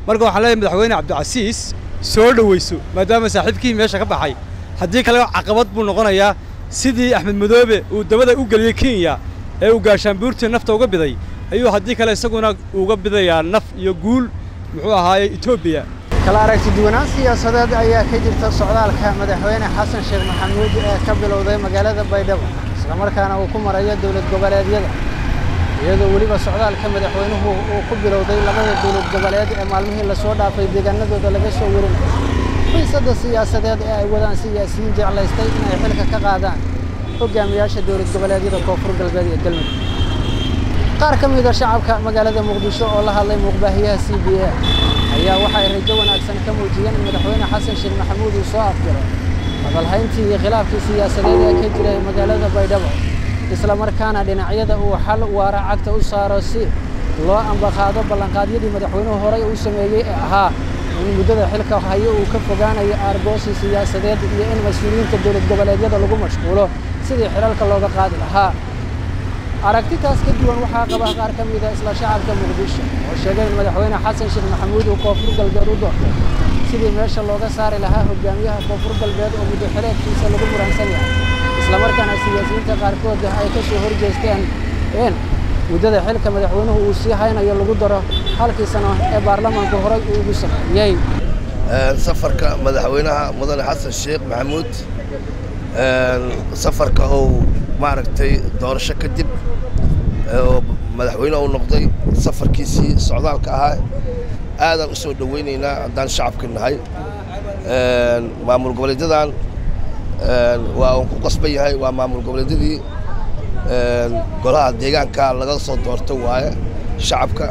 marka waxaan leeyahay madaxweyne cabdicasiis soo dhowayso maadaama saaxiibkii meesha ka baxay haddii kale caqabad buu noqonayaa sidii axmed madoobe uu dabada u geliyey kenya ee uu gaashaanbuurtii nafta uga biday ayuu haddii kale isaguna uga bidayaa naf iyo guul muxuu ahaaye etoobiya kala aragti duwanaan siyaasadeed ayaa ka jirta socdaalka madaxweyne xasan sheekh maxamuud ee ka bilowday magaalada baydhabo islamarkaana uu ku marayo dowlad goboleedyada iyadoo weliba socdaalka madaxweynuhu uu ku bilowday labada dowlad goboleed ee maalmihii lasoo dhaafay deegaanadooda laga soo warinayo xiisadda siyaasadeed ee ay wadaan siyaasiyiin jeclaystay inay xilka ka qaadaan hogaamiyaasha dowlad goboleedyada koonfur galbeed ee galmudug qaar ka mida shacabka magaalada muqdisho oo la hadlay muuqbaahiyaha c b a ayaa waxa ay rajo wanaagsan ka muujiyeen in madaxweyne xasan sheekh maxamuud uu soo afjiro hadalhayntii iyo khilaafkii siyaasadeed ee ka jiray magaalada baydhabo isla markaana dhinacyada uu xal waara cagta u saaro si loo ambaqaado ballanqaadyadii madaxweynuhu horey u sameeyey ee ahaa in muddada xilka hayo uu ka fogaanayo aargoosi siyaasadeed iyo in mas-uuliyiinta dowlad goboleedyada lagu mashquulo sidii xilalka looga qaadi lahaa aragtitaas ka duwan waxaa qaba qaar ka mida isla shacabka muqdisho oo sheegay in madaxweyne xasan sheekh maxamuud uu koonfur galbeed u doortay sidii meesha looga saari lahaa hogaamiyaha koonfur galbeed oo muddo xileedkiisa lagu muransan yahay islamarkaana siyaasiyiinta qaarkood ay ka soo horjeesteen in muddada xilka madaxweynuhu uu sii haynayo lagu daro halkii sano ee baarlamaanku horay uu ugu sameeyey safarka madaxweynaha mudane xasan sheekh maxamuud safarka uu maaragtay doorasho kadib oo madaxweyne uu noqday safarkiisii socdaalka ahaa aadaan u soo dhowaynaynaa haddaan shacabka nahay maamul goboleedyadan waa uu ku qasban yahay waa maamul goboleedyadii golaha deegaanka laga soo doorto waaye shacabka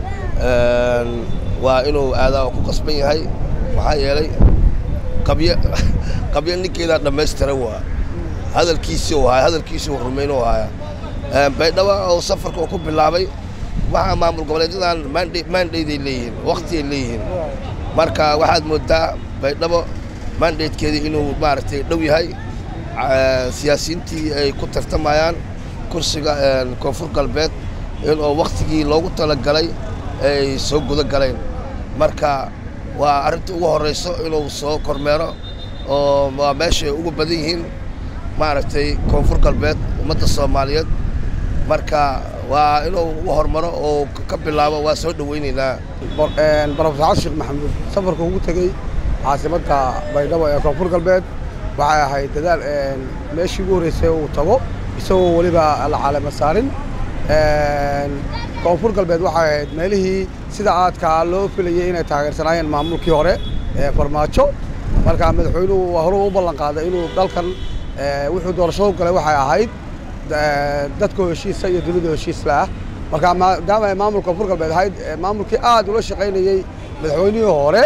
waa inuu aadaa ku qasban yahay maxaa yeelay qabyo qabyo ninkeedaa dhammaystira waa hadalkiisii u haya hadalkiisii uu rumayn u haya baydhabo oo safarka uu ku bilaabay waxaa maamul goboleedyadan maandhayday leeyihiin wakhtiay leeyihiin marka waxaad moodaa baydhabo maandhaydkeedii inuu maaragtay dhow yahay siyaasiyiintii ay ku tartamayaan kursiga koonfur galbeed inoo wakhtigii loogu talagalay ay soo guda galeen marka waa arrinta ugu horrayso inuu soo kormeero oo waa meeshay ugu badan yihiin maaragtay koonfur galbeed ummadda soomaaliyeed marka waa inuu u hormaro oo ka bilaabo waa soo dhowaynaynaa barofesor xasan sheekh maxamuud safarka ugu tegey caasimadda baydhabo ee koonfur galbeed waxay ahayd dadaal meeshii ugu horreysay uu tago isagoo weliba la caalama saarin koonfur galbeed waxay ahayd meelihii sida aadkaa loo filayay inay taageersanaayeen maamulkii hore ee farmaajo marka madaxweynuhu waa horuu u ballan qaaday inuu dalkan wuxuu doorashadu galay waxay ahayd dadka heshiisa iyo dunida heshiisla ah marka maadaama ay maamulka koonfur galbeed ahayd maamulkii aad ula shaqaynayey madaxweynihii hore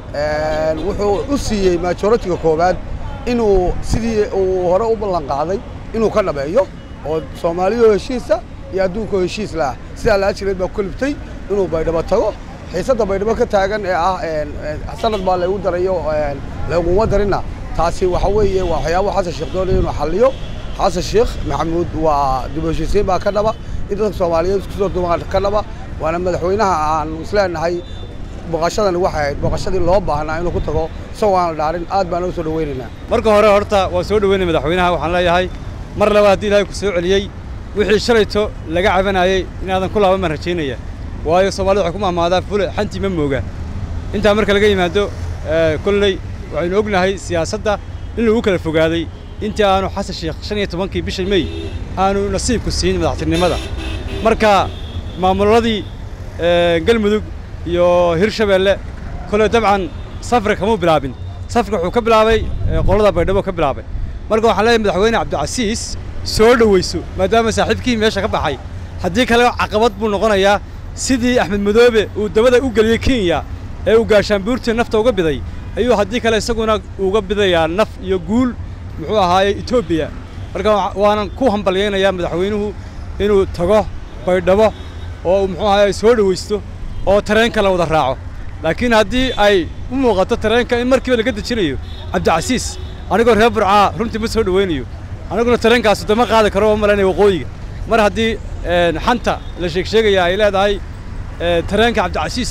wuxuu u siiyey majoritiga koowaad inuu sidii uu hore u ballan qaaday inuu ka dhabeeyo oo soomaaliyo heshiisa iyo adduunka heshiis la ah sidaa la ajireed baa ku kaliftay inuu baydhabo tago xiisadda baydhabo ka taagan ee ah sanad baa laygu darayo laguma darinna taasi waxa weeye waa waxyaabo xasan sheekh doonaya inuu xalliyo xasan sheekh maxamuud waa dib u heshiisiin baa ka dhaba in dadka soomaaliyeed isku soo dumaan ka dhaba waana madaxweynaha aan isleenahay booqashadani waxay ahayd booqashadii loo baahnaa inuu ku tago isagoo aan la dhaarin aad baan uga soo dhowaynaynaa marka hore horta waa soo dhoweynaya madaxweynaha waxaan leeyahay mar laba haddii ilaahay ku soo celiyey wixii shalayto laga cabanayey inaadan ku laaban baan rajaynaya waayo soomaalida waxay ku mahmaadaa fule xantii ma mooga intaa marka laga yimaado kolley waxaynu ognahay siyaasadda in lagu kala fogaaday intii aanu xasan sheekh shan iyo tobankii bisha mey aanu nasiibku siin madaxtinimada marka maamuladii galmudug iyo hirshabeelle kolley dabcan safri kamuu bilaabin safrka wuxuu ka bilaabay qolada baydhabo ka bilaabay marka waxaan leeyahay madaxweyne cabdicasiis soo dhowayso maadaama saaxiibkii meesha ka baxay haddii kale caqabad buu noqonayaa sidii axmed madoobe uu dabada u geliyey kenya ee uu gaashaanbuurtii nafta uga biday ayuu haddii kale isaguna uga bidayaa naf iyo guul muxuu ahaaye etoobiya marka waanan ku hambalyaynayaa madaxweynuhu inuu tago baydhabo oo muxuu ahaaye soo dhowaysto oo tareenka la wada raaco laakiin haddii ay u muuqato tareenka in markiiba laga dejinayo cabdicasiis anigoo reer burcaa runtii ma soo dhowaynayo aniguna tareenkaas dama qaadi karo oo malaynaya waqooyiga mar haddii xanta la sheegsheegaya ay leedahay tareenka cabdicasiis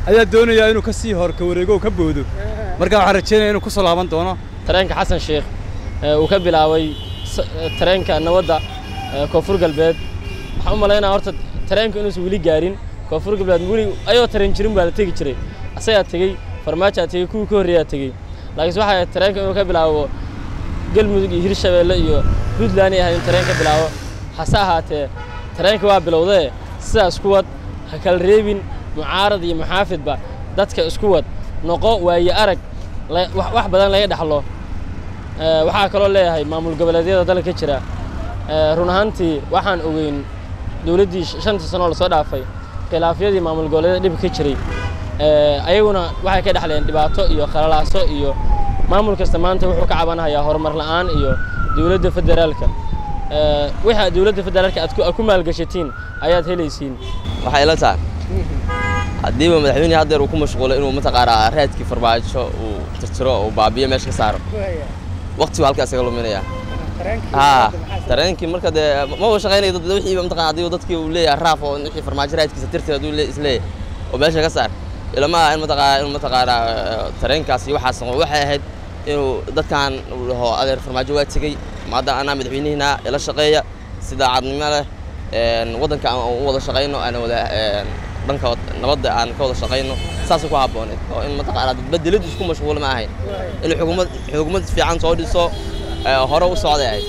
ayaa doonaya inuu ka sii hor ka wareego oo ka boodo marka waxaan rajaynaya inuu ku soo laaban doono tareenka xasan sheekh ee uu ka bilaabay s- ee, tareenka nabadda ee, koonfur galbeed waxaan u malaynaya horta tareenka inuusan weli gaarin koonfur galbeed weli ayoo tareen jirin baa la tegi jiray asagaa tegey farmaajaa tegey kuwii ka horreeyaa tegey laakiinse waxay ahayd tareenka inuu ka bilaabo galmudug iyo hirshabeelle iyo puntland ay ahayd in tareen ka bilaabo hase ahaatee tareenka waa bilowdee sidaas ku wad ha kala reebin mucaarad iyo muxaafidba dadka isku wad noqo waaye arag la- wax wax badan laga dhaxlo Ee, waxaa kaloo leeyahay maamul goboleedyada dalka ka jira Ee, run ahaantii waxaan ogeyn dowladdii sh- shantii sano oo lasoo dhaafay khilaafyadii maamul goboleedyada dhibka ka jiray Ee, ayaguna waxay ka dhexleen dhibaato iyo khalalaaso iyo maamul kasta maanta wuxuu ka cabanayaa horumar la'aan iyo dowladda federaalka Ee, wixii aad dowladda federaalka aad ku- aad ku maalgashatiin ayaad helaysiin waxay ila tahay haddiiba madaxweynihii haddeer uu ku mashquulay inuu mataqaanaa raadkii farmaajo uu tirtiro uu baabiyo meesha ka saaro waqtigu halkaa isaga luminaya haa tareenkii marka dee maba shaqaynayo dad wixiiba mataqana haddii dadkii uu leeyahay raaf oo wixii farmaajo raadkiisa tirtir hadduu le- isleeyahay oo meesha ka saar ilama aha in mataqaana in mataqaanaa tareenkaas iyo waxaas noqo waxay ahayd inuu dadkan uu dhaho adeer farmaajo waa tegey maadda anaa madaxweynihiina ila shaqeeya si daacadnimo leh een, waddanka aan u wada shaqayno aan wada een, dhanka wad- nabadda aan ka wada shaqayno saasay ku habbooneed oo in mataqaanaa dad bedeladu isku mashquul ma ahayn inuu xukuumad xukuumad fiican soo dhiso ee, hore u socday ahayd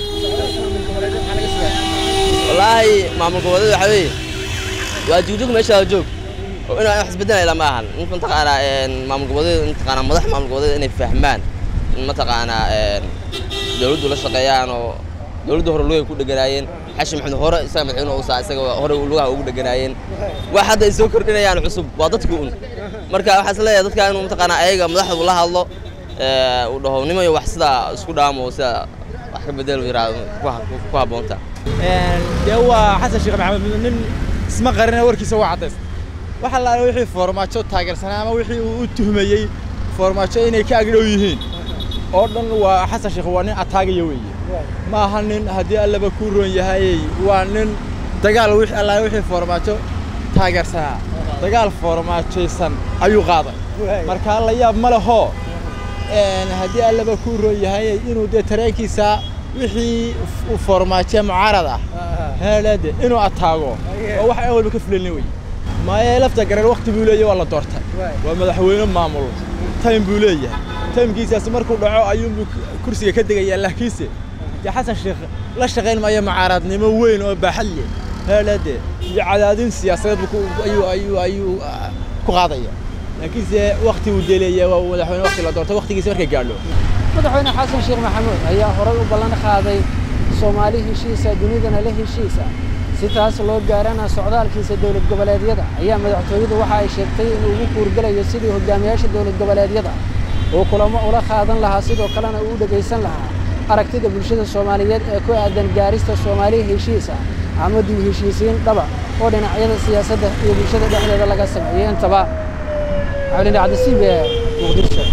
wallaahi maamul goboleed waxaa weeye waa jugjug meesha la joog oo inaa wax isbedelaya lama ahan in mataqaanaa een, maamul goboleed mataqaanaa madax maamul goboleed inay fahmaan in mataqaanaa een, dowladdu la shaqeeyaan oo dowladdu hore lugay ku dheganaayeen xashi maxamed hore isaga madaxweyne uusaa isaga hore lugaha ugu dheganaayeen wax hadda ay soo kordhinayaan cusub waa dadkii un marka waxaa is leeyahay dadka inuu mataqaanaa ayaga madaxdu la hadlo ee, uu dhaho nimayo wax sidaa isku dhaamo sida wax ka bedel yiraahdo ku ha- ku habboonta dee waa xasan sheekh maxamed nin isma qarina warkiisa waa caddays waxa la wixii foormaajo taageersanaa ama wixii uu u tuhmayey foormaajo inay ka agdhow yihiin oo dhan waa xasan sheekh waa nin ataagaya weeye ma aha nin haddii allaba kuu roon yahayey waa nin dagaal wixii alla wixii foormaajo taageersanaa dagaal foormaajaysan ayuu qaaday marka la yaab ma leho een, haddii allaba kuu roon yahayey inuu dee tareenkiisa wixii u foormaajiya mucaarad ah heelade inuu ataago oo wax aan walba ka fulalin wey maaye lafta gareen waqti buu leeyahay waa la doortay waa madaxweyne maamul time buu leeyahay timekiisaasi markuu dhaco ayuunbuu kursiga ka degayaa laakiinse dee xasan sheekh la shaqayn maayo mucaaradnimo weyn oo baaxad leh heelade iyo cadaadin siyaasadeed buu ku- ayuu ayuu ayuu ah, ku qaadaya laakiinse waqti uu deleeya waa madaxweyne waqti la doortay waqtigiisa markay gaadho madaxweyne xasan sheekh maxamuud ayaa horay u ballan qaaday soomaali heshiisa dunidana la heshiisa si taas loo gaarana socdaalkiisa dowlad goboleedyada ayaa madaxtooyadu waxa ay sheegtay inuu ugu kuurgelayo sidii hogaamiyaasha dowlad goboleedyada uu kulamo ula qaadan lahaa sidoo kalena uu u dhegaysan lahaa aragtida bulshada soomaaliyeed ee ku aadan gaarista soomaali heshiisa ama dib u heshiisiin dhaba oo dhinacyada siyaasadda iyo bulshada dhexdeeda laga sameeyey intaba cabdilin cabdisiib ee muqdisho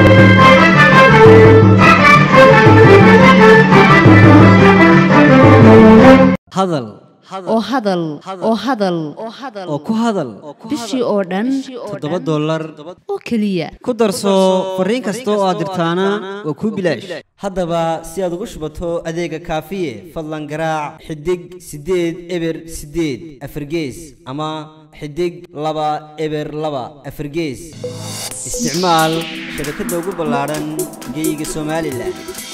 hadal oo hadal oo hadal oo ku hadal bishii oo dhan toddoba dollar oo keliya ku darso fariin kasta oo aad dirtaana waa kuu bilaash haddaba si aad ugu shubato adeega kaafiye fadlan garaac xidig siddeed eber siddeed afargees ama xidig laba eber laba afargees isticmaal shabakadda ugu ballaadhan geyga somalilan